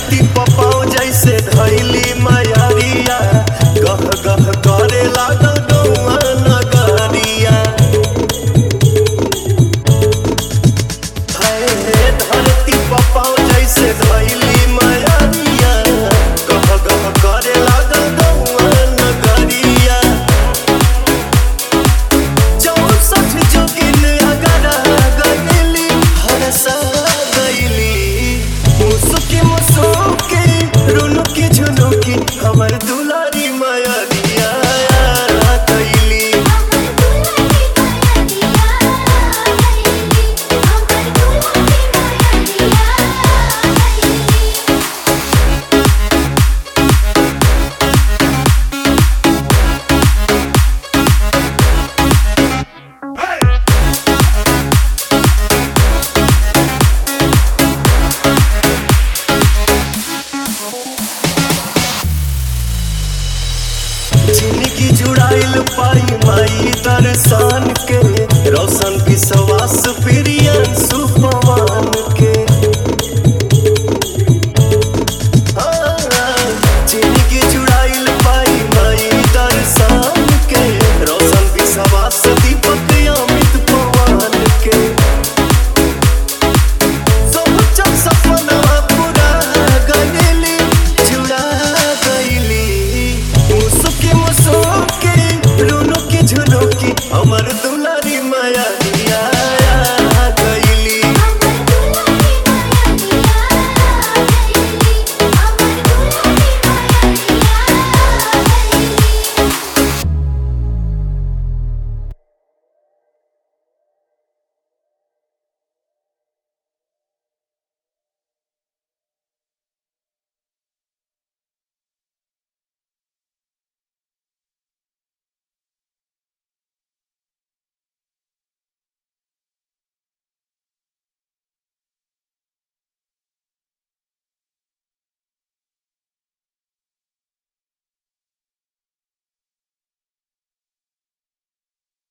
धरती पपाओ जैसे धैली मयारिया गह गह करे लागल गौआ नगरिया हाय हे धरती पपाओ जैसे धैली मयारिया गह गह करे लागल गौआ नगरिया चौसठ जोगिन अगरा गईली हरसा गईली मुसुकी मुसुकी रुनुकी झुनुकी हमर दुलारी माया दिया गईली जिंदगी जुड़ाइल पाई माई दर्शन के रोशन विश्वास प्रियन सुपवान के